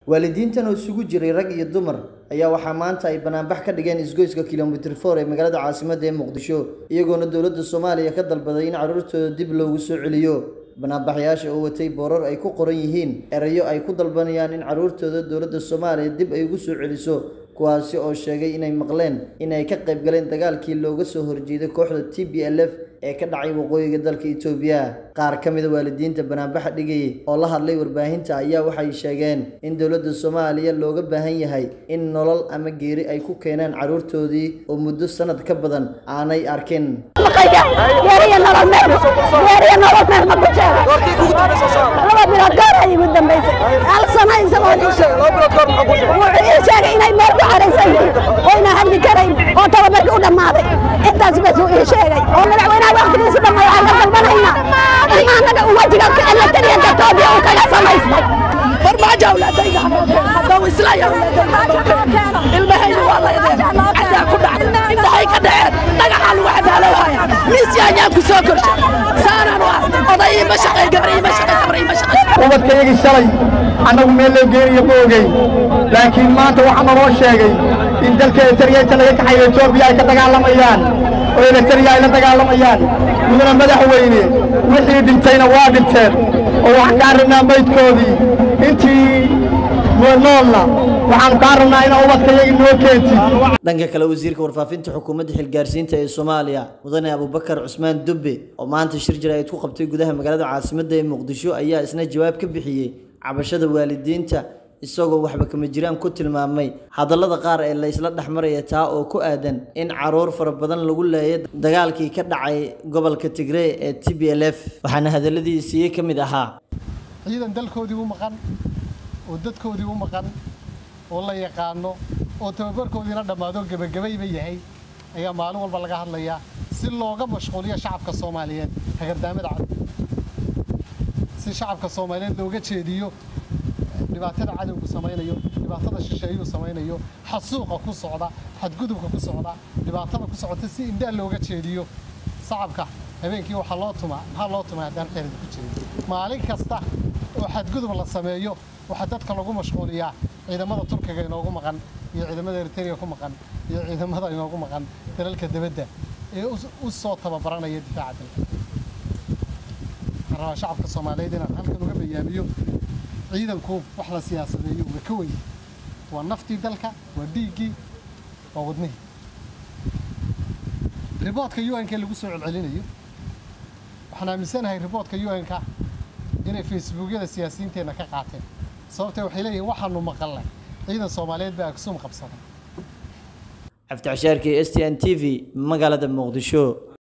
waalidiintan oo isugu jiray rag iyo dumar ayaa waxaa maanta ay banaanbax ka dhigeen isgoyska kilomitir for ee magaalada caasimadda ee muqdisho iyagoona dowladda soomaaliya ka dalbaday in carruurtooda dib loogu soo celiyo banaanbaxyaasha oo watay boorar ay ku qoran yihiin erayo ay ku dalbanayaan in carruurtooda dowladda soomaaliya dib ay ugu soo celiso kuwaasi oo sheegay inay maqleen in ay ka qayb galeen dagaalkii looga soo horjeeday kooxda t b l f ee ka dhacay waqooyiga dalka itoobiya qaar ka mida waalidiinta banaanbaxa dhigayay oo la hadlay warbaahinta ayaa waxay sheegeen in dowladda soomaaliya looga baahan yahay in nolol ama geeri ay ku keenaan carruurtoodii oo muddo sanad ka badan aanay arkin laba bilood goor ay igu dambaysay hal sano isagoo wuxuu ii sheegay inay meel ku xaraysan yihiin oo inaan hadli karayn oo tababarkii u dhammaaday intaas bas uu ii sheegay oo madaxweynaha waqtigiisu dhamma waxaan ka dalbanaynaa in anaga wajiga elatariyanka etoobiya uu kaga samaystay farmaajo awlaadayda haddau islaya ilmahayda waa laydeen cadaa ku dhacday intahay ka dhaceen dhagaxaa lagu xadaalowhaya miis yaanyaan ku soo korshay saanaan u ah oday ima shaqay gabar ima shaqay sabar ima shaqay ubadkaygii shalay annagu meel loo geenayo ma ogeyn laakiin maanta waxaa naloo sheegay in dalka eritariya inta laga kaxayo etoobiya ay ka dagaalamayaan oo eritariya ay la dagaalamayaan mudana madaxweyne wixii dhintayna waa dhinteen oo waxaan kaa rabnaa maydkoodii intii noolna waxaanu kaa rabnaa inaa ubadkayagii noo keentid dhanka kale wasiirka warfaafinta xukuumadda xilgaarsiinta ee soomaaliya mudane abubakar cusmaan dubbe oo maanta shir jaraa'id ku qabtay gudaha magaalada caasimadda ee muqdisho ayaa isna jawaab ka bixiyey cabashada waalidiinta isagoo waxba kama jiraan ku tilmaamay hadallada qaar ee laysla dhexmaraya taa oo ku aadan in caruur fara badan lagu leeyay dagaalkii ka dhacay gobolka tigree ee t b l f waxaana hadalladiisii ka mid ahaa ciidan dalkoodii u maqan oo dadkoodii u maqan oo la yaqaano oo tababarkoodiina dhammaado gebagabayba yahay ayaa maalin walba laga hadlayaa si looga mashquuliyo shacabka soomaaliyeed hagardaamada cad si shacabka soomaaliyeed looga jeediyo dhibaatada cadowgu samaynayo dhibaatada shisheeyuu samaynayo xasuuqa ku socda xadgudubka ku socda dhibaatada ku socota si indhaa looga jeediyo shacabka habeenkii waxaa loo tumaa maxaa loo tumaa haddaan xerid ku jirin maalin kasta oo xadgudub la sameeyo waxaa dadka lagu mashquuliyaa ciidamada turkiga inoogu maqan iyo ciidamada eritrea ku maqan iyo ciidamada inoogu maqan dalalka dibadda ee u soo tababaranaya difaaca dalka waxaan rabaa shacabka soomaaliyeed inaan halkan uga bayaamiyo ciidanku wax la siyaasadeeyo uga ka weyn waa naftii dalka waa dhiiggii waa wadnihii riboodka un-ka lagu soo celcelinayo waxaan aaminsanahay riboodka un-ka inay facebookyada siyaasiyiinteenna ka qaateen sababtee waxay leeyihin waxaanu maqalnay ciidan soomaaliyeed baa agsum qabsaday cabdicashaarkii s t n t v magaalada muqdisho